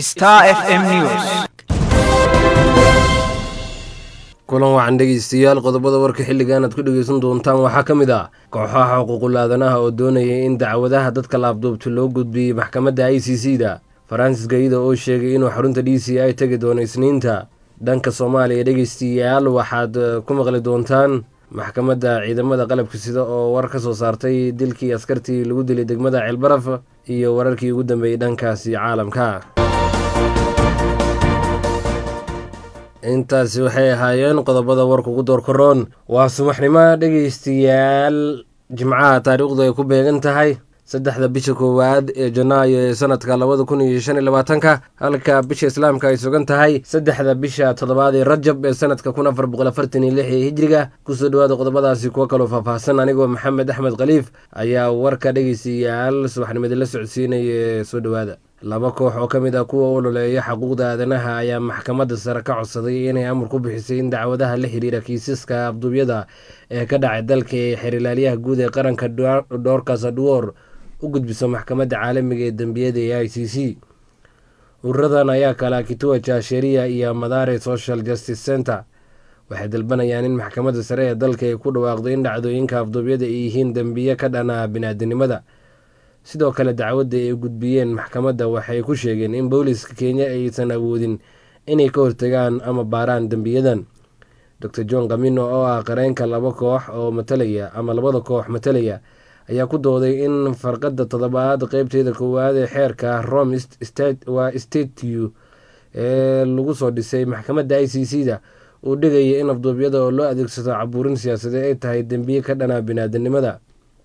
Star FM News. kulan wacan dhegeystayaal qodobada warka xilligan aad ku dhegeysan doontaan waxaa ka mid ah kooxaha xuquuqul aadanaha oo doonaya in dacwadaha dadka laabduubta loo gudbiyey maxkamadda i c c da faransis gayida oo sheegay inuu xarunta d c i tegi doono isniinta dhanka soomaaliya dhegeystayaal waxaad ku maqli doontaan maxkamadda ciidamada qalabka sida oo war ka soo saartay dilkii askartii lagu dilay degmada ceelbaraf iyo wararkii ugu dambeeyey dhankaasi caalamka intaasi waxay ahaayeen qodobada warka ugu door koroon waa subaxnimo dhegeystayaal jimcaha taariikhdu ay ku beegan tahay saddexda bisha koowaad ee janaayo ee sanadka labada kun iyo shan iyo labaatanka halka bisha islaamka ay sugan tahay saddexda bisha toddobaad ee rajab ee sanadka kun afar boqol afartan iyo lix ee hijriga kusoo dhawaada qodobadaasi kuwo kaloo faahfaahsan anigoo maxamed axmed khaliif ayaa warka dhegeystayaal subaxnimada la socodsiinaya ee soo dhowaada laba koox oo ka mid ah kuwa u ololeeya xuquuqda aadanaha ayaa maxkamadda sare ka codsaday inay amar ku bixisay in dacwadaha la xiriira kiisaska abduubyada ee ka dhacay dalka ee xerilaalyaha guud ee qaranka dhoorkas adwor u gudbiso maxkamadda caalamiga ee dembiyada ee i c c ururadan ayaa kala kituwa jasheria iyo madare social justice center waxay dalbanayaan in maxkamadda sare ee dalka ay ku dhawaaqdo in dhacdooyinka afduubyada ay yihiin dembiye ka dhana biniaadanimada sidoo kale dacwadda ay gudbiyeen maxkamadda waxay ku sheegeen in booliska kenya aysan awoodin inay ka hortagaan ama baaraan dembiyadan dor john kamino oo ah qareenka laba koox oo matalaya ama labada koox matalaya ayaa ku dooday in farqadda toddobaad qeybteeda koowaad ee xeerka rome waa statue ee lagu soo dhisay maxkamadda i c c da uu dhigaya in afduubyada oo loo adeegsado cabuurin siyaasadeed ay tahay dembiye ka dhana biniaadanimada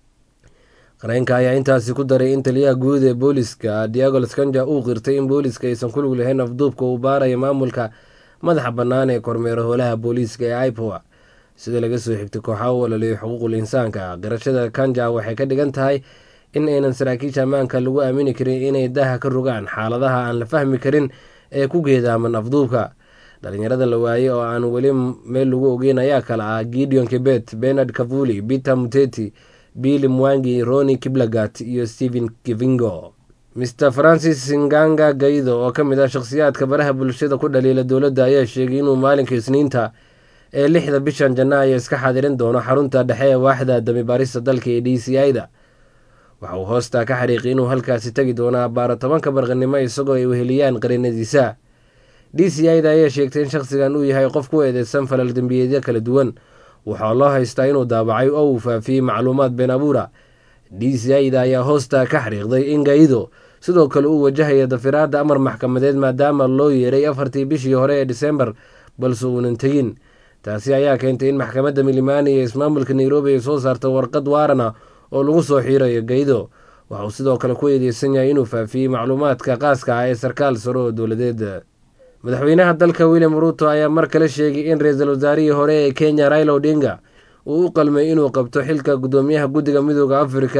qareenka ayaa intaasi ku daray in taliyaha guud ee booliska diago skanja uu qirtay in booliska aysan ku lug lahayn afduubka uu baaraya maamulka madaxa bannaan ee kormeera howlaha booliiska ee ipoa sida laga soo xigtay kooxa u ololeeya xuquuqul insaanka qirashada kanja waxay ka dhigan tahay in aynan saraakiisha ammaanka lagu aamini karin inay daha ka rogaan xaaladaha aan la fahmi karin ee ku geedaaman afduubka dhalinyarada la waayey oo aan weli meel lagu ogeyn ayaa kale ah gideon kibet benard kavuli peter muteti billy mwangi roni kiblagat iyo stephen kivingo mr francis nganga gaido oo ka mid ah shakhsiyaadka baraha bulshada ku dhaliila dowladda ayaa sheegay inuu maalinka isniinta ee lixda bishan janaayo iska xadirin doono xarunta dhexe ee waaxda damibaarista dalka ee d c i da waxa uu hoostaa ka xariiqay inuu halkaasi tegi doono abbaaro tobanka barqanimo isagoo ay weheliyaan qarinadiisa d c i da ayaa sheegtay in shakhsigan uu yahay qof ku eedeysan falal dembiyeedyo kala duwan waxaa loo haystaa inuu daabacay oo uu faafiyey macluumaad been abuura d c i da ayaa hoostaa ka xariiqday in gaido sidoo kale uu wajahaya dafiraadda amar maxkamadeed maadaama loo yeeray afartii bishii hore ee disembar balse uunan tegin taasi ayaa keentay in maxkamadda milimani ee ismaamulka nairobi ay soo saarto warqad waarana oo lagu soo xiirayo gaido waxa uu sidoo kale ku eedeysan yahay inuu faafiyey macluumaadka qaaska ah ee sarkaal sare oo dowladeed madaxweynaha dalka william ruuto ayaa mar kale sheegay in ra-iisul wasaarihii hore ee kenya raila odinga uu u qalmay inuu qabto xilka guddoomiyaha guddiga midooda afrika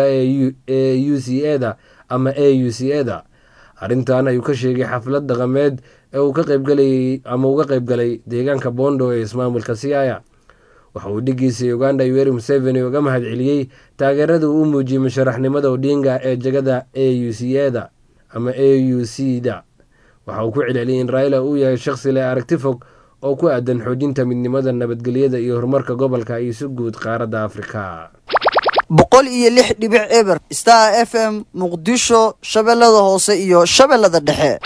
ee u c e da ama a u c e da arrintan ayuu ka sheegay xaflad dhaqameed ee uu ka qaybgalayay ama uga qaybgalay deegaanka bondo ee ismaamulka siaya waxa uu dhigiisa uganda yoweri museveni uga mahad celiyey taageerada uu u muujiyey musharaxnimada odinga ee jegada a u c e da ama a u c da waxa uu ku celceliyay in raila uu yahay shakhsi leh aragti fog oo ku aadan xoojinta midnimada nabadgelyada iyo horumarka gobolka iyo si guud qaaradda afrika boqol iyo lix dhibic eber star f m muqdisho shabeellada hoose iyo shabeellada dhexe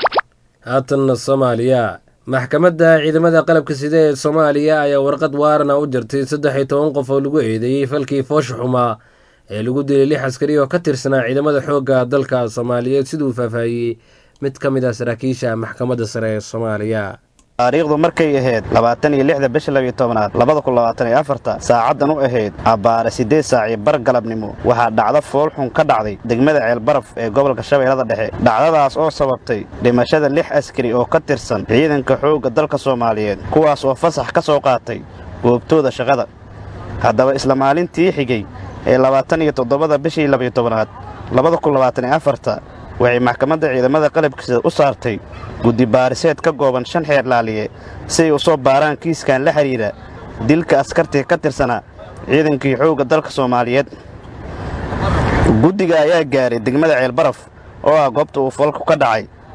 haatanna soomaaliya maxkamadda ciidamada qalabka sida ee soomaaliya ayaa warqad waarana u jartay saddex iyo toban qof oo lagu eedeeyey falkii foosha xumaa ee lagu dilay lix askari oo ka tirsanaa ciidamada xoogga dalka soomaaliyeed siduu faahfaahiyey mid ka mid ah saraakiisha maxkamadda sare ee soomaaliya taariikhdu markay ahayd labaatan iyo lixda bisha labiyo tobanaad labada kun labaatan iyo afarta saacaddan u ahayd abbaare siddeed saaci bar galabnimo waxaa dhacdo foolxun ka dhacday degmada ceelbaraf ee gobolka shabeellada dhexe dhacdadaas oo sababtay dhimashada lix askari oo ka tirsan ciidanka xoogga dalka soomaaliyeed kuwaas oo fasax ka soo qaatay goobtooda shaqada haddaba isla maalintii xigay ee labaatan iyo toddobada bishii labiyo tobanaad labada kun labaatan iyo afarta waxay maxkamadda ciidamada qalabkiisa u saartay guddi baariseed ka gooban shan xeer laaliye si ay u soo baaraan kiiskan la xidhiidha dilka askartii ka tirsanaa ciidankii xoogga dalka soomaaliyeed guddiga ayaa gaaray degmada ceelbaraf oo ah goobta uu falku ka dhacay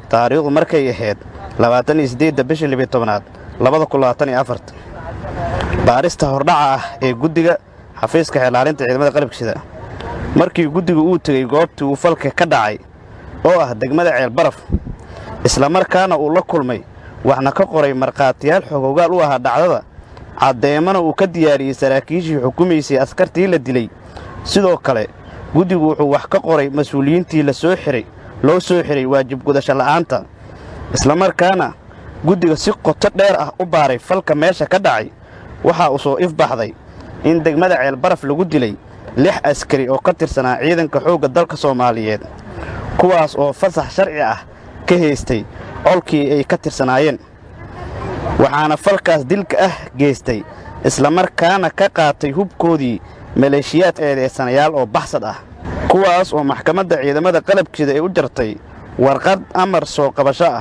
taariikhdu markay ahayd labaatan iyo siddeedda bishii libiyo tobanaad labada kun labaatan iyo afarta baarista hordhaca ah ee guddiga xafiiska xeelaalinta ciidamada qalabkisida markii guddigu uu tegey goobtii uu falka ka dhacay oo ah degmada ceelbaraf islamarkaana uu la kulmay waxna ka qoray markhaatiyaal xogogaal u ahaa dhacdada caddeemana uu ka diyaariyey saraakiishii xukumaysay askartii la dilay sidoo kale guddigu wuxuu wax ka qoray mas-uuliyiintii la soo xihay loo soo xidhay waajib gudasho la'aanta islamarkaana guddiga si qoto dheer ah u baaray falka meesha ka dhacay waxaa uu soo ifbaxday in degmada ceelbaraf lagu dilay lix askari oo ka tirsanaa ciidanka xoogga dalka soomaaliyeed kuwaas oo fasax sharci ah ka haystay colkii ay ka tirsanaayeen waxaana falkaas dilka ah geystay islamarkaana ka qaatay hubkoodii maleeshiyaad eedeysanayaal oo baxsad ah kuwaas oo maxkamadda ciidamada qalabkeeda ay u jartay warqad amar soo qabasho ah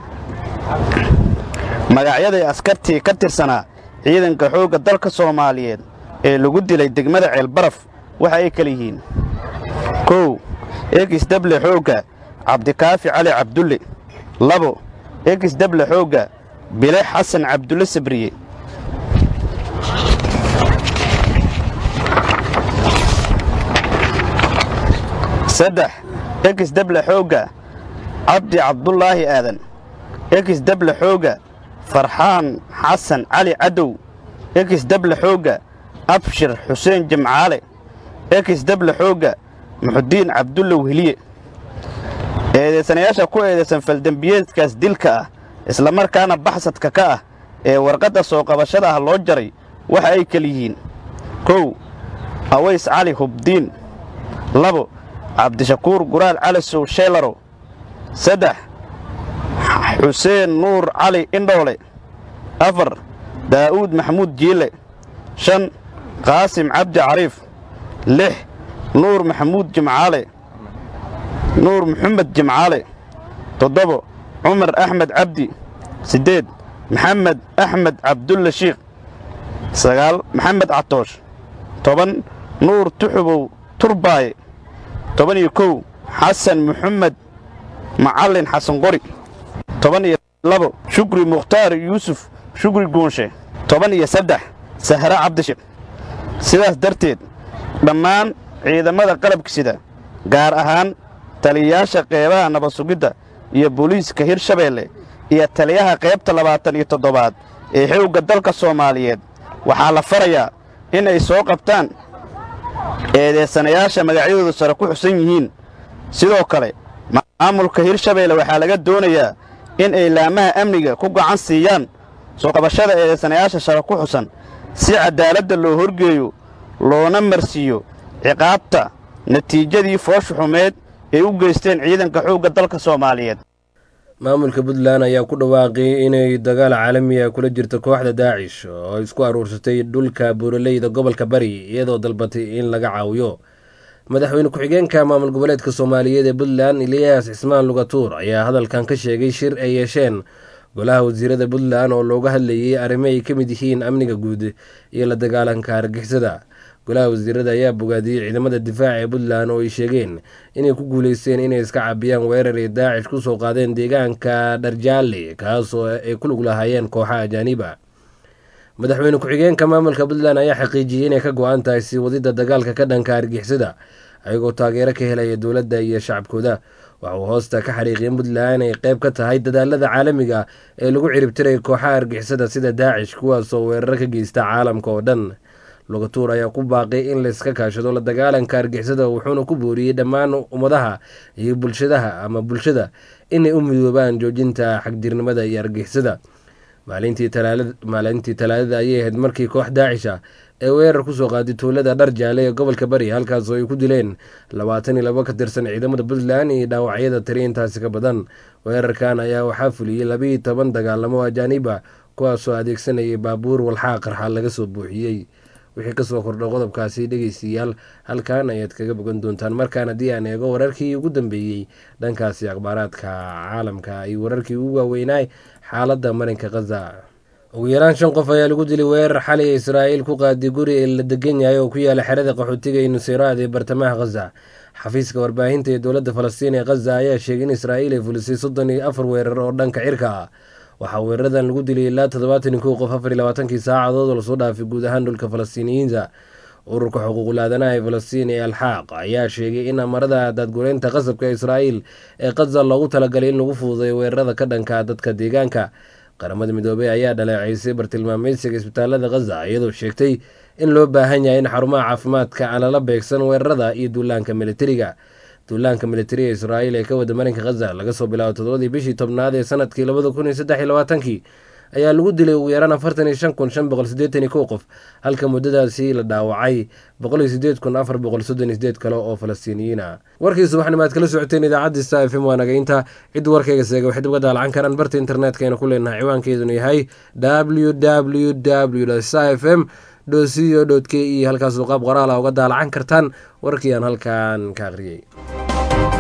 magacyaday askartii ka tirsanaa ciidanka xoogga dalka soomaaliyeed ee lagu dilay degmada ceelbaraf waxa ay kala yihiin kow ekis dable xoogga cabdikaafi cali cabdulle labo ekis dable xoogga bile xasan cabdulle sabriye saddex ekis dable xoogga cabdi cabdulaahi aadan ekis dable xoogga farxaan xasan cali cadow ekis dable xoogga abshir xuseen jimcaale ekis dable xoogga muxudiin cabdulle wehliye eedaysanayaasha ku eedaysan faldembiyeedkaas dilka ah islamarkaana baxsadka ka ah ee warqadda soo qabashada ah loo jaray waxa ay kala yihiin kow aways cali hubdiin labo cabdishakuur guraal cali sow sheelaro saddex xuseen nuur cali indhoole afar daa'uud maxamuud jiile shan qaasim cabdi cariif lix nuur maxamuud jimcaale nuur maxamed jimcaale toddobo cumar axmed cabdi siddeed maxamed axmed cabdulle shiikh sagaal maxamed catoosh toban nuur tuxubow turbaaye toban iyo kow xasan maxamed macallin xasan qori toban iyo labo shukri mukhtaar yuusuf shukri guunshe toban iyo saddex sahre cabdishir sidaas darteed dhammaan ciidamada qalabka sida gaar ahaan taliyayaasha qeybaha nabad sugidda iyo booliiska hirshabeelle iyo taliyaha qaybta labaatan iyo toddobaad ee xoogga dalka soomaaliyeed waxaa la farayaa in ay soo qabtaan eedeysanayaasha magacyadooda sare ku xusan yihiin sidoo kale maamulka hirshabeelle waxaa laga doonayaa in ay laamaha amniga ku gacan siiyaan soo qabashada eedeysanayaasha sare ku xusan si caddaaladda loo horgeeyo loona marsiiyo ciqaabta natiijadii foosha xumeed ay u geysteen ciidanka xoogga dalka soomaaliyeed maamulka puntland ayaa ku dhawaaqay inay dagaal caalami ah kula jirto kooxda daacish oo isku aruursatay dhulka buuraleyda gobolka bari iyadoo dalbatay in laga caawiyo madaxweyne ku-xigeenka maamul goboleedka soomaaliyeed ee puntland eliyas cismaan lugatuur ayaa hadalkan ka sheegay shir ay yeesheen golaha wasiirada puntland oo looga hadlayay arrimo ay ka mid yihiin amniga guud iyo la dagaalanka argixisada golaha wasiirada ayaa bogaadiyey ciidamada difaaca ee puntland oo ay sheegeen inay ku guuleysteen inay iska cabiyaan weerar ay daacish ku soo qaadeen deegaanka dharjaale kaasoo ay ku lug lahaayeen kooxaha ajaaniba madaxweyne ku-xigeenka maamulka puntland ayaa xaqiijiyey inay ka go-an tahay sii wadida dagaalka ka dhanka argixisada ayagoo taageero ka helaya dowladda iyo shacabkooda waxa uu hoosta ka xariiqiyay puntland ay qayb ka tahay dadaalada caalamiga ee lagu ciribtiray kooxaha argixisada sida daacish kuwaasoo weeraro ka geysta caalamka oo dhan lugatuur ayaa ku baaqay in layska kaashado la dagaalanka argixisada wuxuuna ku booriyey dhammaan ummadaha iyo bulshadaha ama bulshada inay u midoobaan joojinta xagjirnimada iyo argixisada maalintii talaadada ayay ahayd markii koox daacisha ee weerar kusoo qaaday tuulada dhar jaale ee gobolka bari halkaasoo ay ku dileen labaatan iyo labo ka tirsan ciidamada puntland iyo dhaawacyada tiri intaasi ka badan weerarkan ayaa waxaa fuliyey labiiyo toban dagaalamo ajaaniba kuwaasoo adeegsanayay baabuur walxaa qarxa laga soo buuxiyey wixii kasoo kordha qodobkaasi dhegeystayaal halkan ayaad kaga bogan doontaan markaan haddii aan eego wararkii ugu dambeeyey dhankaasi akhbaaraadka caalamka iyo wararkii ugu waaweynaa xaaladda marinka khaza ugu yaraan shan qof ayaa lagu dilay weerar xalay ee israa'iil ku qaaday guri ee la degan yahay oo ku yaala xerada qaxootiga ee nuseyraad ee bartamaha khaza xafiiska warbaahinta ee dowladda falastiin ee khaza ayaa sheegay in israa'iil ay fulisay soddon iyo afar weerar oo dhanka cirka ah waxaa weeraradan lagu dilay ilaa toddobaatan iyo kow qof afar iyo labaatankii saacadood oo lasoo dhaafay guud ahaan dhulka falastiiniyiinta ururka xuquuqul aadanaha ee falastiin ee alxaaq ayaa sheegay in amarada daadgureynta qasabka israa'iil ee khaza loogu talagalay in lagu fududeeyo weerarada ka dhanka dadka deegaanka qaramada midoobey ayaa dhaleeceysay bartilmaameysiga isbitaalada khaza iyadoo sheegtay in loo baahan yahay in xarumaha caafimaadka aan lala beegsan weerarada iyo duulaanka militariga duulaanka militari ee israa'iil ee ka wada marinka khaza laga soo bilaabo toddobadii bishii tobnaad ee sanadkii labada kun iyo saddex iyo labaatankii ayaa lagu dilay ugu yaraan afartan iyo shan kun shan boqol siddeetan iyo kow qof halka muddadaasi la dhaawacay boqol iyo siddeed kun afar boqol soddon iyo sideed kale oo falastiiniyiin ah warkii subaxnimo aad kala socoteen idaacadda sta f m waa nagaynta cidda warkayga seega waxay dib uga daalacan karaan barta internetka aynu ku leenahay ciwaankeeduna yahay w w w sta f m co k e halkaasoo qaab qoraala uga daalacan kartaan warkii aan halkan ka akhriyey